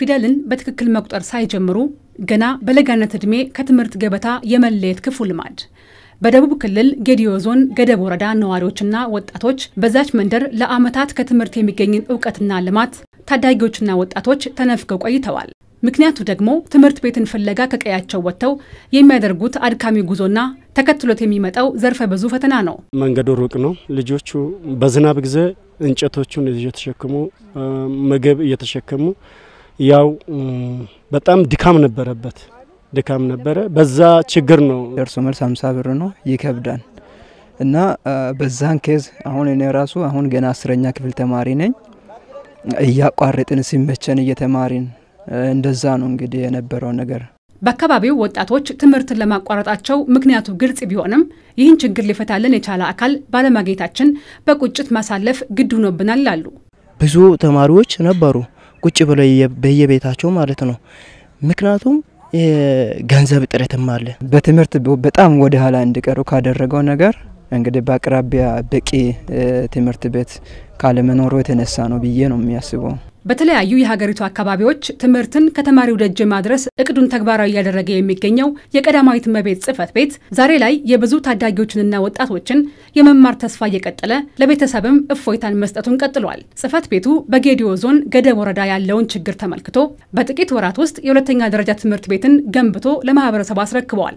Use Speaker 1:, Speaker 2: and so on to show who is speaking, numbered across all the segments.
Speaker 1: ፊደልን በትክክል መቁጠር ሳይጀምሩ ገና በለጋነት ዕድሜ ከትምህርት ገበታ የመለየት ክፉ ልማድ በደቡብ ክልል ጌዲዮ ዞን ገደብ ወረዳ ነዋሪዎችና ወጣቶች በዛች መንደር ለዓመታት ከትምህርት የሚገኝን እውቀትና ልማት ታዳጊዎችና ወጣቶች ተነፍገው ቆይተዋል። ምክንያቱ ደግሞ ትምህርት ቤትን ፍለጋ ከቀያቸው ወጥተው የሚያደርጉት አድካሚ ጉዞና ተከትሎት የሚመጣው ዘርፈ ብዙ ፈተና ነው።
Speaker 2: መንገዱ ሩቅ ነው። ልጆቹ በዝናብ ጊዜ እንጨቶቹን እየተሸከሙ ምግብ እየተሸከሙ ያው በጣም ድካም ነበረበት ድካም ነበረ። በዛ ችግር ነው።
Speaker 3: ደርሶ መልስ ሀምሳ ብር ነው ይከብዳል። እና በዛን ኬዝ አሁን እኔ ራሱ አሁን ገና አስረኛ ክፍል ተማሪ ነኝ። እያቋረጥን ሲመቸን እየተማሪን እንደዛ ነው እንግዲህ የነበረው ነገር።
Speaker 1: በአካባቢው ወጣቶች ትምህርትን ለማቋረጣቸው ምክንያቱ ግልጽ ቢሆንም ይህን ችግር ሊፈታልን የቻለ አካል ባለማግኘታችን በቁጭት ማሳለፍ ግድ ሆኖብናል ይላሉ።
Speaker 4: ብዙ ተማሪዎች ነበሩ ቁጭ ብለው በየቤታቸው ማለት ነው። ምክንያቱም ገንዘብ እጥረትም አለ።
Speaker 3: በትምህርት በጣም ወደ ኋላ እንዲቀሩ ካደረገው ነገር እንግዲህ በአቅራቢያ በቂ ትምህርት ቤት ካለመኖሩ የተነሳ ነው ብዬ ነው የሚያስበው።
Speaker 1: በተለያዩ የሀገሪቱ አካባቢዎች ትምህርትን ከተማሪው ደጅ ማድረስ እቅዱን ተግባራዊ እያደረገ የሚገኘው የቀዳማዊት እመቤት ጽሕፈት ቤት ዛሬ ላይ የብዙ ታዳጊዎችንና ወጣቶችን የመማር ተስፋ እየቀጠለ ለቤተሰብም እፎይታን መስጠቱን ቀጥሏል። ጽሕፈት ቤቱ በጌዲዮ ዞን ገደብ ወረዳ ያለውን ችግር ተመልክቶ በጥቂት ወራት ውስጥ የሁለተኛ ደረጃ ትምህርት ቤትን ገንብቶ ለማህበረሰቡ አስረክበዋል።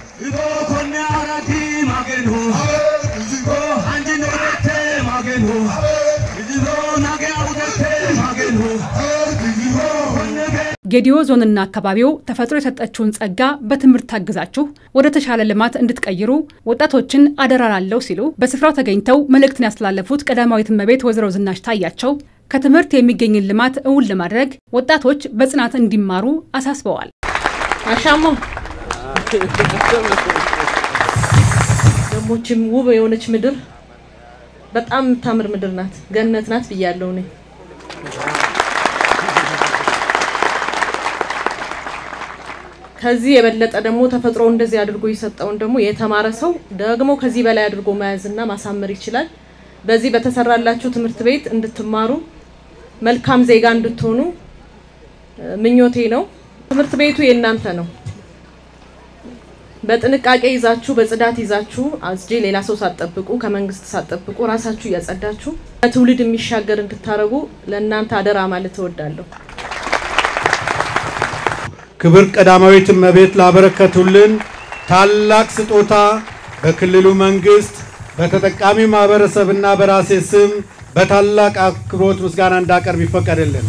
Speaker 1: ጌዲዮ ዞንና አካባቢው ተፈጥሮ የሰጠችውን ጸጋ በትምህርት ታግዛችሁ ወደ ተሻለ ልማት እንድትቀይሩ ወጣቶችን አደራ ላለው ሲሉ በስፍራው ተገኝተው መልእክትን ያስተላለፉት ቀዳማዊት እመቤት ወይዘሮ ዝናሽ ታያቸው ከትምህርት የሚገኝን ልማት እውን ለማድረግ ወጣቶች በጽናት እንዲማሩ አሳስበዋል።
Speaker 5: አሻሞ ደሞችም ውብ የሆነች ምድር በጣም የምታምር ምድር ናት፣ ገነት ናት ብያለሁ እኔ። ከዚህ የበለጠ ደግሞ ተፈጥሮ እንደዚህ አድርጎ የሰጠውን ደግሞ የተማረ ሰው ደግሞ ከዚህ በላይ አድርጎ መያዝና ማሳመር ይችላል። በዚህ በተሰራላችሁ ትምህርት ቤት እንድትማሩ መልካም ዜጋ እንድትሆኑ ምኞቴ ነው። ትምህርት ቤቱ የእናንተ ነው። በጥንቃቄ ይዛችሁ በጽዳት ይዛችሁ አስጄ ሌላ ሰው ሳትጠብቁ ከመንግስት ሳትጠብቁ ራሳችሁ እያጸዳችሁ ለትውልድ የሚሻገር እንድታረጉ ለእናንተ አደራ ማለት እወዳለሁ።
Speaker 6: ክብር ቀዳማዊት እመቤት ላበረከቱልን ታላቅ ስጦታ በክልሉ መንግስት በተጠቃሚ ማህበረሰብና በራሴ ስም በታላቅ አክብሮት ምስጋና እንዳቀርብ ይፈቀድልን።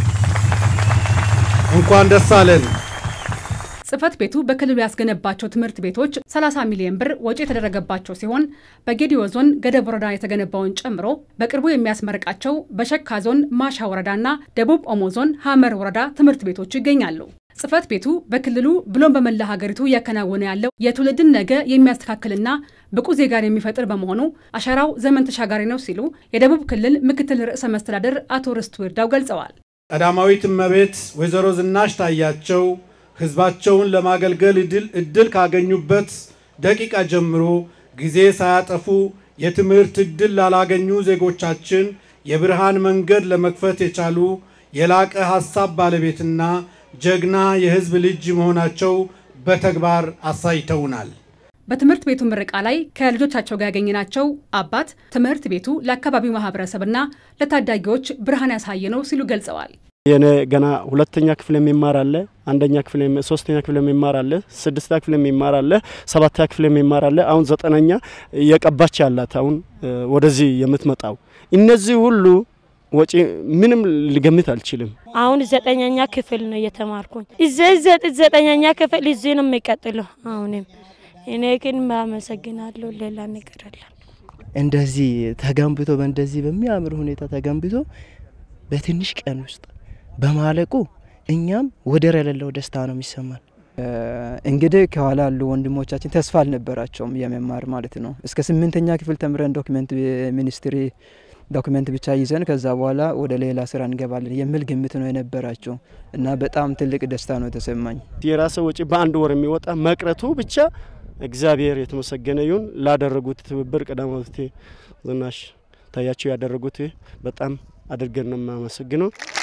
Speaker 6: እንኳን ደስ አለን።
Speaker 1: ጽሕፈት ቤቱ በክልሉ ያስገነባቸው ትምህርት ቤቶች 30 ሚሊዮን ብር ወጪ የተደረገባቸው ሲሆን በጌዲዮ ዞን ገደብ ወረዳ የተገነባውን ጨምሮ በቅርቡ የሚያስመርቃቸው በሸካ ዞን ማሻ ወረዳና ደቡብ ኦሞ ዞን ሀመር ወረዳ ትምህርት ቤቶች ይገኛሉ። ጽሕፈት ቤቱ በክልሉ ብሎም በመላ ሀገሪቱ እያከናወነ ያለው የትውልድን ነገ የሚያስተካክልና ብቁ ዜጋን የሚፈጥር በመሆኑ አሻራው ዘመን ተሻጋሪ ነው ሲሉ የደቡብ ክልል ምክትል ርዕሰ መስተዳደር አቶ ርስቱ ይርዳው ገልጸዋል።
Speaker 6: ቀዳማዊት እመቤት ወይዘሮ ዝናሽ ታያቸው ህዝባቸውን ለማገልገል እድል ካገኙበት ደቂቃ ጀምሮ ጊዜ ሳያጠፉ የትምህርት እድል ላላገኙ ዜጎቻችን የብርሃን መንገድ ለመክፈት የቻሉ የላቀ ሀሳብ ባለቤትና ጀግና የህዝብ ልጅ መሆናቸው በተግባር አሳይተውናል።
Speaker 1: በትምህርት ቤቱ ምረቃ ላይ ከልጆቻቸው ጋር ያገኘናቸው አባት ትምህርት ቤቱ ለአካባቢው ማህበረሰብና ለታዳጊዎች ብርሃን ያሳየ ነው ሲሉ ገልጸዋል።
Speaker 2: የኔ ገና ሁለተኛ ክፍል የሚማር አለ፣ አንደኛ ክፍል፣ ሶስተኛ ክፍል የሚማር አለ፣ ስድስተኛ ክፍል የሚማር አለ፣ ሰባተኛ ክፍል የሚማር አለ። አሁን ዘጠነኛ እየቀባች ያላት አሁን ወደዚህ የምትመጣው እነዚህ ሁሉ ወጪ ምንም ልገምት አልችልም።
Speaker 7: አሁን ዘጠነኛ ክፍል ነው እየተማርኩኝ። እዚህ ዘጠነኛ ክፍል እዚህ ነው የሚቀጥለው። አሁንም እኔ ግን አመሰግናለሁ። ሌላ ነገር አለ
Speaker 4: እንደዚህ ተገንብቶ በእንደዚህ በሚያምር ሁኔታ ተገንብቶ በትንሽ ቀን ውስጥ በማለቁ እኛም ወደር የሌለው ደስታ ነው የሚሰማን።
Speaker 3: እንግዲህ ከኋላ ያሉ ወንድሞቻችን ተስፋ አልነበራቸውም የመማር ማለት ነው። እስከ ስምንተኛ ክፍል ተምረን ዶክመንት ሚኒስትሪ ዶክመንት ብቻ ይዘን ከዛ በኋላ ወደ ሌላ ስራ እንገባለን የሚል ግምት ነው የነበራቸው እና በጣም ትልቅ ደስታ ነው የተሰማኝ።
Speaker 2: የራሰ ወጪ በአንድ ወር የሚወጣ መቅረቱ ብቻ እግዚአብሔር የተመሰገነ ይሁን። ላደረጉት ትብብር ቀዳማዊት ዝናሽ ታያቸው ያደረጉት በጣም አድርገን ነው የማመሰግነው።